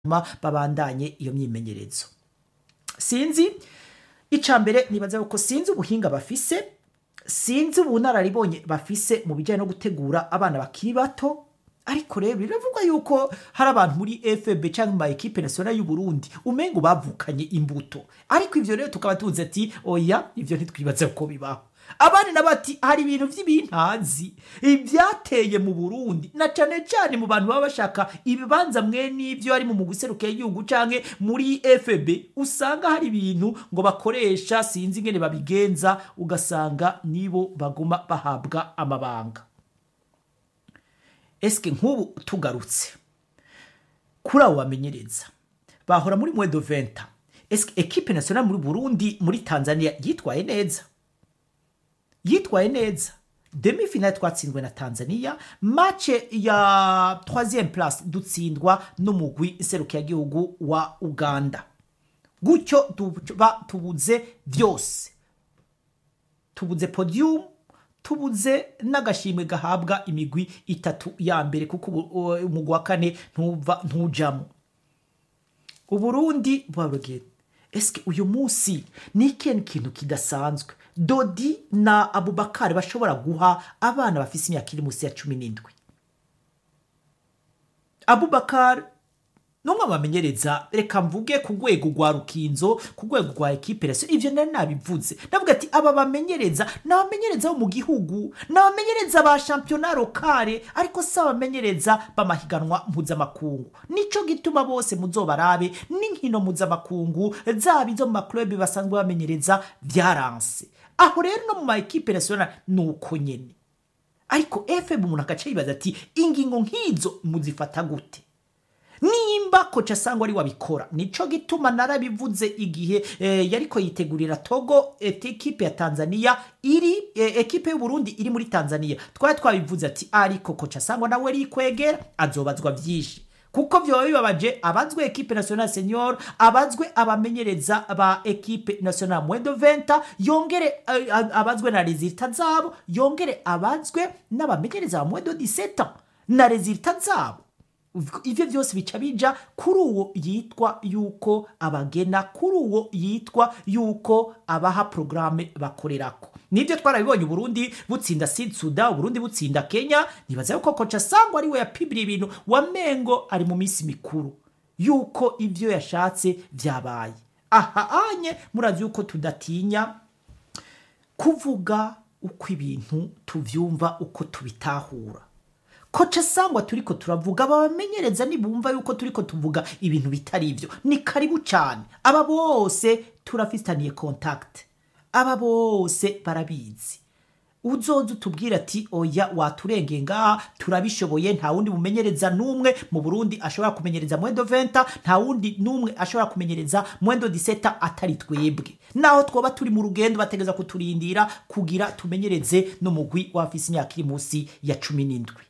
ma babandanye iyo myimenyerezo sinzi ica mbere nibaza yuko sinzi ubuhinga bafise sinzi ubunararibonye bafise mu bijyanye no gutegura abana bakiri bato ariko rero biravugwa yuko hari abantu muri fb cyangwa mu ma ekipe nationale y'u Burundi umengo bavukanye imbuto ariko ivyo rero tukaba tuzi ati oya ivyo ntitwibaze ko bibaho abandi nabo ati hari ibintu vy'ibintazi ivyateye mu Burundi na cane cane mu bantu baba bashaka ibibanza mwe n'ivyo ari mu muguseruke y'igihugu canke muri FB usanga hari ibintu ngo bakoresha sinzi ingene babigenza ugasanga nibo baguma bahabwa amabanga eske nk'ubu tugarutse kuri abo bamenyereza bahora muri mwedo venta eske ekipe nationale muri Burundi muri Tanzania yitwaye neza yitwaye neza demi finale twatsinzwe na Tanzania match ya 3e place dutsindwa n'umugwi iserukiyagihugu wa Uganda gutyo tuba tubuze vyose tubuze podium tubuze n'agashimwe gahabwa imigwi itatu ya mbere kuko umugwi wa kane ntuva ntujamo uburundi bwabwira eske uyu munsi ni ikintu kintu kidasanzwe dodi na abubakari bashobora guha abana bafise imyaka iri munsi ya cumi n'indwi abubakari numwe bamenyereza reka mvuge ku rwego rwa rukinzo ku rwego rwa ekipe rero ivyo nari nabivuze ndavuga ati aba bamenyereza ni abamenyereza bo mu gihugu ni abamenyereza ba shampiyona lokale ariko si abamenyereza b'amahiganwa mpuzamakungu nico gituma bose muzobarabe n'inkino mpuzamakungu zaba izo mu makurebi basanzwe bamenyereza vyaranse aho rero no mu ma ekipe nationale ni uko nyene ariko fm umuntu agaca yibaza ati ingingo nk'izo muzifata gute nimba koca sangwa ari wabikora nico gituma narabivuze igihe eh, yariko yitegurira Togo et ekipe ya Tanzania iri eh, ekipe y'u Burundi iri muri Tanzania twari twabivuze ati ariko koca sangwa nawe rikwegera azobazwa vyinshi kuko vyoba bibabaje abazwe ekipe nationale senior abazwe abamenyereza ba ekipe nationale mwendo venta yongere uh, abazwe na resultat zabo yongere abazwe n'abamenyereza ba mwendo 17 na resultat zabo ivyo vyose bica bija kuri uwo yitwa yuko abagena kuri uwo yitwa yuko abaha programe bakorerako nibyo twarabibonye Burundi butsinda Sud Sudan Burundi butsinda Kenya nibaza yuko kocha sangwa ari we yapibira ibintu wamengo ari mu minsi mikuru yuko ivyo yashatse vyabaye aha anye murazi yuko tudatinya kuvuga uko ibintu tuvyumva uko tubitahura koca sangwa turiko turavuga babamenyereza nibumva yuko turiko tuvuga ibintu bitari ivyo ni karibu cyane aba bose turafitaniye contact aba bose barabizi uzoza utubwira ati oya waturengeye ngaha turabishoboye nta wundi mumenyereza n'umwe mu burundi ashobora kumenyereza mwendo venta nta wundi n'umwe ashobora kumenyereza mwendo diseta atari twebwe naho twoba turi mu rugendo bategeza kuturindira kugira tumenyereze n'umugwi wafise imyaka iri munsi ya cumi n'indwi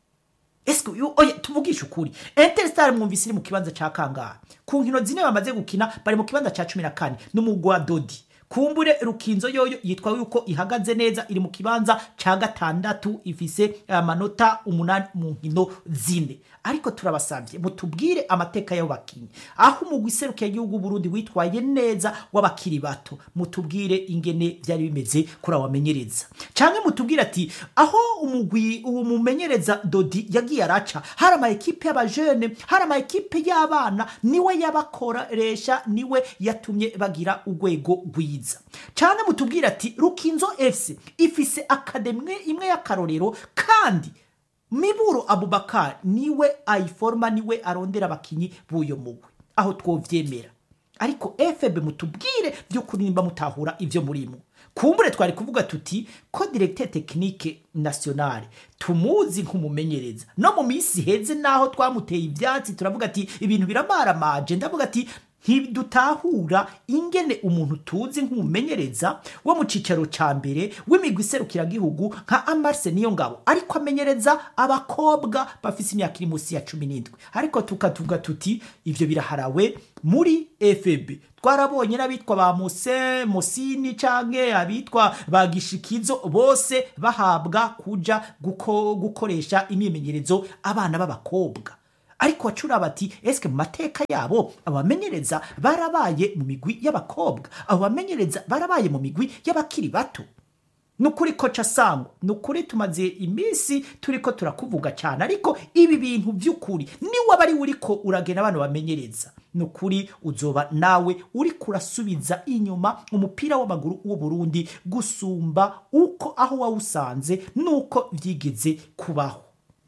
Eske oya tuvugisha ukuri Interstar mwumvise iri mu kibanza ca kangahe ku nkino zine bamaze gukina bari mu kibanza ca 14 n'umugwa Dodi kumbure rukinzo yoyo yitwa yuko ihagaze neza iri mu kibanza ca gatandatu ifise amanota uh, umunani mu nkino zine ariko turabasavye mutubwire amateka y'abo bakinyi aho umugwi serukiye igihugu Burundi witwaye neza w'abakiri bato mutubwire ingene vyari bimeze kuri abamenyereza canke mutubwire ati aho umugwi uwo mumenyereza Dodi yagiye araca hari ama ekipe y'abajene hari ama ekipe y'abana niwe yabakoresha niwe yatumye bagira urwego rwiza cyane mutubwira ati rukinzo fc ifise akademwe imwe y'akarorero kandi miburo abubakar niwe ayiforma niwe arondera abakinyi b'uyo mugwi aho twovyemera ariko fb mutubwire by'ukuri nimba mutahura ivyo murimo kumbure twari kuvuga tuti ko directeur technique nationale tumuzi nk'umumenyereza no mu minsi heze naho twamuteye ivyatsi turavuga ati ibintu biramaramaje ndavuga ati ntidutahura ingene umuntu tuzi nk'umumenyereza wo mu cicaro ca mbere w'imigwi iserukiragihugu nka amarse niyo ngabo ariko amenyereza abakobwa bafise imyaka iri munsi ya cumi n'indwi ariko tukatuvuga tuti ivyo biraharawe muri fb twarabonye n'abitwa ba muse musini canke abitwa ba gishikizo bose bahabwa kuja guko, gukoresha imyimenyerezo abana b'abakobwa ariko wacura bati eske mu mateka yabo abamenyereza barabaye mu migwi y'abakobwa abo bamenyereza barabaye mu migwi y'abakiri bato ni ukuri koca sangwa ni ukuri tumaze iminsi turi ko turakuvuga cyane ariko ibi bintu by'ukuri niwe aba ari we uriko uragena abantu bamenyereza ni ukuri uzoba nawe uri kurasubiza inyuma umupira w'amaguru w'u Burundi gusumba uko aho wawusanze n'uko byigeze kubaho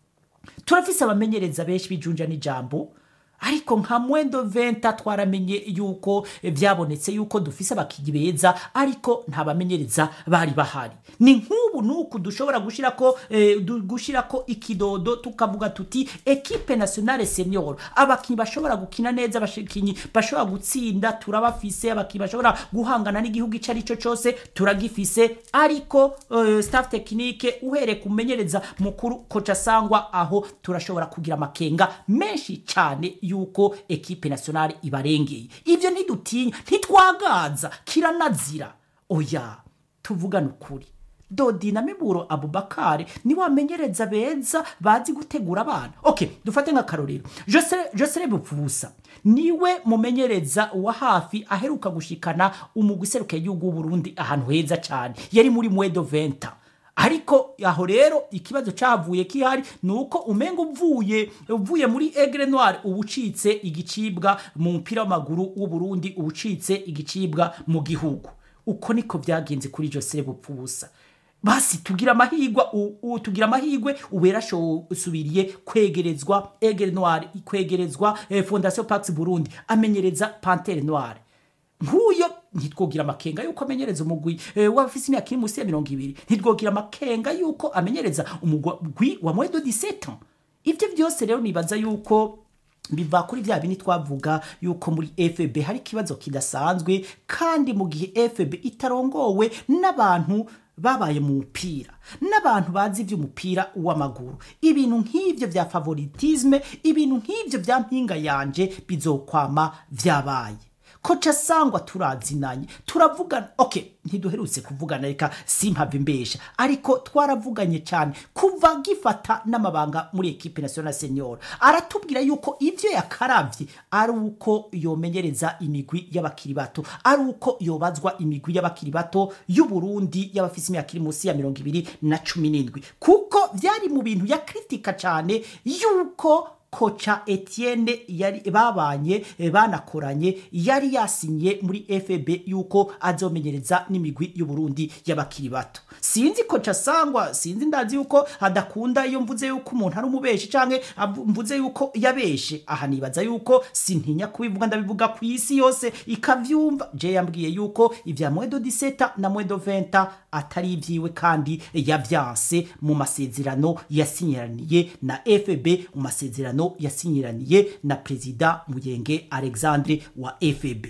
turafise abamenyereza benshi bijunja n'ijambo ariko nka mwendo venta twaramenye yuko byabonetse yuko dufise abakinnyi beza ariko nta bamenyereza bari bahari ni nk'ubu nuku dushobora gushirako eh, du- gushirako ikidodo tukavuga tuti ekipe nationale senior abakinnyi bashobora gukina neza abakinnyi bashobora gutsinda turabafise abakinnyi bashobora guhangana n'igihugu icyo ari cyo cyose turagifise ariko eh, staff technique uhereye kumenyereza mukuru koca sangwa aho turashobora kugira amakenga menshi cyane yuko ekipe nationale ibarengeye ibyo ntidutinya ntitwagaza kiranazira oya tuvugane ukuri dodi na miburo abubakare ni wamenyereza beza bazi gutegura abana ok dufate nk'akarorero Jose- josere bupfubusa niwe mumenyereza wa hafi aheruka gushikana umugwi userukiye igihugu w'uburundi ahantu heza cyane yari muri mwedo venta ariko aho rero ikibazo cyavuye kihari ni uko umenga uvuye uvuye muri egre noir uba ucitse igicibwa mu mupira w'amaguru w'uburundi uba ucitse igicibwa mu gihugu uko niko byagenze kuri joseph bupfubusa basi tugira amahigwa u- u- tugira amahigwe ubu yarasubiriye kwegerezwa egre noir kwegerezwa eh, fondation pax burundi amenyereza pantere noire nk'uyo ntitwogira amakenga yuko amenyereza umugwi eh, w'abafise imyaka iri munsi ya mirongo ibiri ntitwogira amakenga yuko amenyereza umugwi wa mwedo 17 ans ibyo byose rero nibaza yuko biva kuri bya bindi twavuga yuko muri fb hari ikibazo kidasanzwe kandi mu gihe fb itarongowe n'abantu babaye mu mupira n'abantu bazi iby'umupira w'amaguru ibintu nk'ibyo bya favoritisme ibintu nk'ibyo bya mpinga yanje bizokwama byabaye koca sangwa turazinanye turavugana ok ntiduherutse kuvugana reka simpave imbesha ariko twaravuganye cyane kuva gifata n'amabanga muri ekipe national senior aratubwira yuko ibyo yakaravye ari uko yomenyereza imigwi y'abakiri bato ari uko yobazwa imigwi y'abakiri bato y'uburundi y'abafise imyaka iri munsi ya mirongo ibiri na cumi n'indwi kuko byari mu bintu yakritika cyane yuko koca etienne yari babanye eh, banakoranye yari yasinye muri fb yuko azomenyereza n'imigwi y'uburundi y'abakiri bato sinzi koca sangwa sinzi ndazi yuko adakunda iyo mvuze yuko umuntu ari umubeshi canke avu- mvuze yuko yabeshe aha nibaza yuko sintinya kubivuga ndabivuga ku isi yose ikavyumva je yambwiye yuko ivya mwedo 17 na mwedo 20 atari ivyiwe kandi yavyanse mu masezerano yasinyiraniye na fb mu masezerano yasinyiraniye na perezida muyenge alexandre wa fb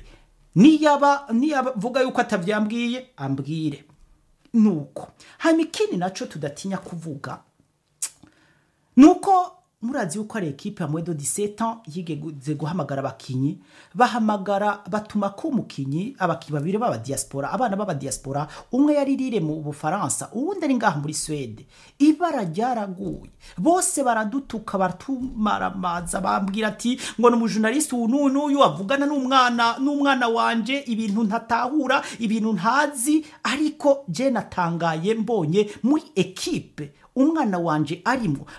niyaba niyavuga yuko atavyambwiye ambwire nuko hanyuma ikindi naco tudatinya kuvuga nuko murazi yuko ari ekipe ya mwedo 17 ans yigeze guhamagara abakinyi bahamagara batuma ko umukinyi abakinyi babiri b'aba diaspora abana b'aba diaspora umwe yari rire mu bufaransa uwundi ari ngaha muri swede ibara ryaraguye bose baradutuka baratumaramaza bambwira ati ngo ni umujurnaliste uyu n'uyu n'uyu avugana n'umwana n'umwana wanje ibintu ntatahura ibintu ntazi ariko je natangaye mbonye muri ekipe umwana wanje arimo